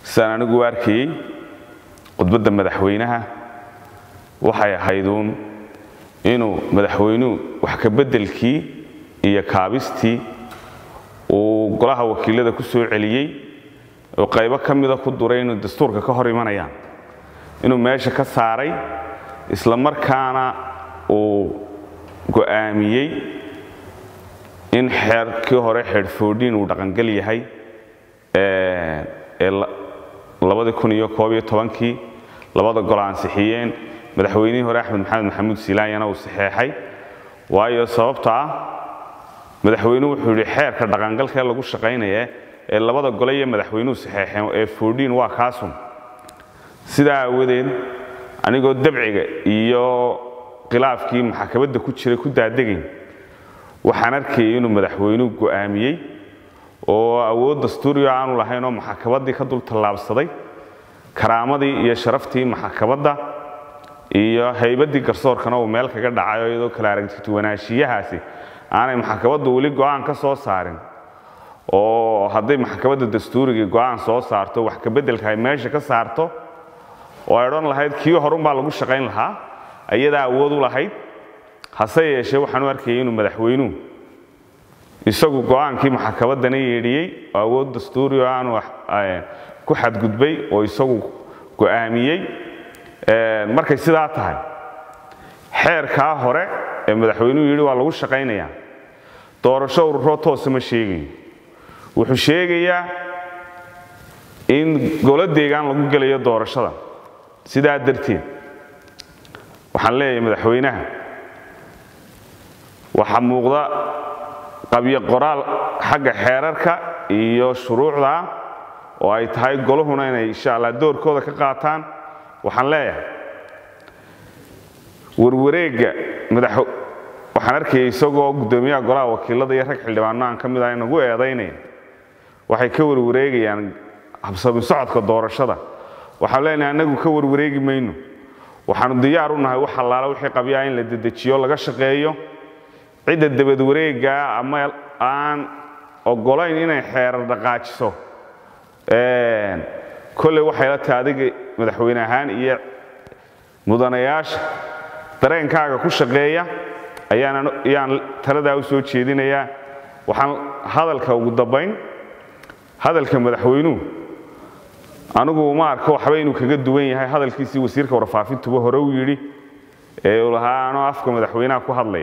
sidaan anigu u arkayey khudbadda madaxweynaha waxay ahayduun inuu madaxweynuhu wax ka beddelkii iyo kaabistii uu golaha wakiilada ku soo celiyey oo qaybo ka mida ku duray inuu dastuurka ka hor imanayaan inuu meesha ka saaray isla markaana uu go'aamiyey in xeerkii hore xeedhfoodhiin uu dhaqangal yahay ee labadii kun iyo koob iyo tobankii labada gol ansixiyeen madaxweynihii hore axmed maxamed maxamuud silaanyana uu saxeexay waayo sababta ah madaxweynuhu wuxuu yidhi xeerka dhaqangalkee lagu shaqaynaya ee labada gole iyo madaxweynuhu saxeexeen ee foodhiin waa kaasun sidaa aawadeed anigoo dabciga iyo khilaafkii maxkamadda ku jiray ku daadegayn waxaan arkayay inuu madaxweynuhu go'aamiyey oo awood dastuuriyo aanu lahayn oo maxkamaddii ka dul tallaabsaday karaamadii iyo sharaftii maxkamadda iyo haybaddii garsoorkana uu meel kaga dhacayo iyadoo kala aragtituwanaanshiyahaasi aanay maxkamaddu weli go'aan ka soo saarin oo hadday maxkamadda dastuurigii go'aan soo saarto wax ka beddelka ay meesha ka saarto oo ay odhan lahayd kii horunbaa lagu shaqayn lahaa ayadaa awood u lahayd hase yeeshee waxaan u arkayay inuu madaxweynuhu isagu go'aankii maxkamaddana yeedhiyey oo awood dastuuri oo aanu ku xadgudbay oo isagu go'aamiyey markay sidaa tahay xeerkaa hore ee madaxweynuhu yidhi waa lagu shaqaynayaa doorasho ururoo toosa ma sheegayo wuxuu sheegayaa in golo deegaan lagu gelayo doorashada sidaa darteed waxaan leeyahay madaxweynaha waxaa muuqda qabyo qoraal xagga xeerarka iyo shuruucda oo ay tahay goluhuna inay insha allah doorkooda ka qaataan waxaan leeyahay warwareegga madax waxaan arkayay isagoo guddoomiyaha golaha wakiilada iyo rag xildhibaano aan ka mid ah inagu eedaynaya waxay ka warwareegayaan habsami socodka doorashada waxaan leenahay annagu ka warwareegi mayno waxaanu diyaar u nahay wax allaala wixii qabyaa in la dedejiyo laga shaqeeyo cidda dabad wareeggaa ama aan ogolayn inay xeerar dhaqaajiso kolley waxay la tahay adiga madaxweyne ahaan iyo mudanayaasha dareenkaaga ku shaqeeya ayaan taladaa u soo jeedinayaa waxaan hadalka ugu dambayn hadalka madaxweynuhu anigu uma arko waxba inuu kaga duwan yahay hadalkiisii wasiirka warfaafintuba hore u yidhi ee uu lahaa anoo afka madaxweynaha ku hadlaya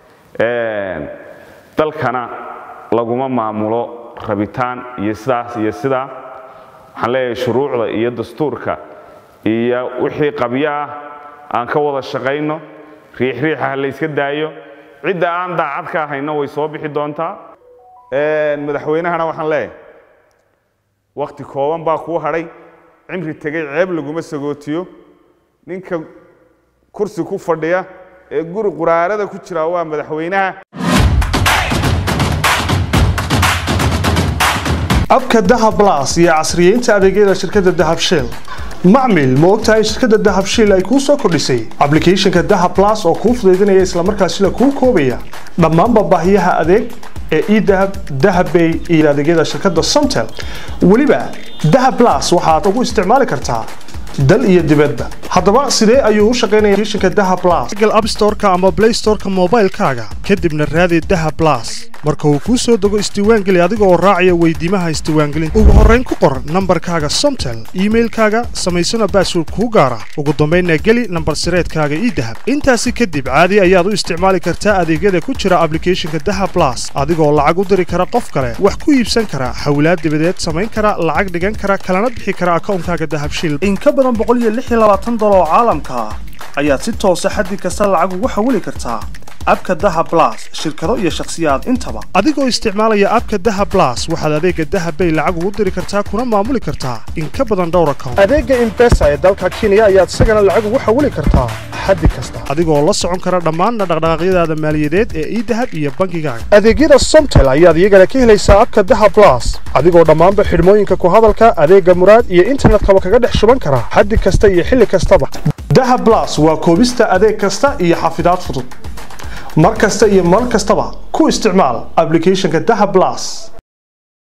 dalkana laguma maamulo rabitaan iyo sidaas iyo sidaa waxaan leeyahay shuruucda iyo dastuurka iyo wixii qabyo ah aan ka wada shaqayno riixriixa ha layska daayo cidda aan daacad ka ahayna way soo bixi doontaa madaxweynahana waxaan leeyahay wakhti kooban baa kuu hadhay cimri tegey ceeb laguma sagootiyo ninka kursi ku fadhiya ee guri quraarada ku jira waa madaxweynaha abka dahab las iyo casriyeynta adeegyada shirkadda dahab shell macmil ma ogtahay shirkadda dahab shell ay kuu soo kordhisay ablicathonka dahab las oo kuu fudaydinaya islamarkaasina kuu koobaya dhammaanba baahiyaha adeeg ee edahab dahabbay iyo adeegyada shirkadda somtel weliba dahab las waxaad ugu isticmaali kartaa dal iyo dibadda haddaba sidee ayuu u shaqaynaya applicationka dahab plus google app store-ka ama play store-ka moobaylkaaga kadibna raadi dahab plus marka uu kuu soo dego isdiiwaangeli adiga oo raacaya weydiimaha isdiiwaangelinta ugu horrayn ku qor nambarkaaga somtel iimailkaaga samaysana baasword kuu gaara ugu dambaynna geli nambar sireedkaaga ii dahab intaasi kadib caadi ayaad u isticmaali kartaa adeegyada ku jira ablicathonka dahab plus adigoo lacag u diri kara qof kale wax ku iibsan kara hawlaad dibadeed samayn kara lacag dhigan kara kalana bixi kara akawnkaaga dahab shil oo caalamka ah ayaad si toosa xaddi kasta lacag ugu xawili kartaa abka daha blas shirkado iyo shakhsiyaad intaba adigoo isticmaalaya abka daha blas waxaad adeega dahabbay lacag ugu diri kartaa kuna maamuli kartaa in ka badan dhowr account adeega imbesa ee dalka kenya ayaad isagana lacag ugu xawili kartaa xaddi kasta adigoo la socon kara dhammaan dhaqdhaqaaqyadaada maaliyadeed ee idahab iyo bangigaaga adeegyada somtel ayaad iyagana ka helaysaa abka daha blas adigoo dhammaanba xidhmooyinka ku hadalka adeega muraad iyo internetkaba kaga dhex shuban kara xaddi kasta iyo xilli kastaba daha blas waa koobista adeeg kasta iyo xafidaad fudud mar kasta iyo mar kastaba ku isticmaal ablicathonka daha blas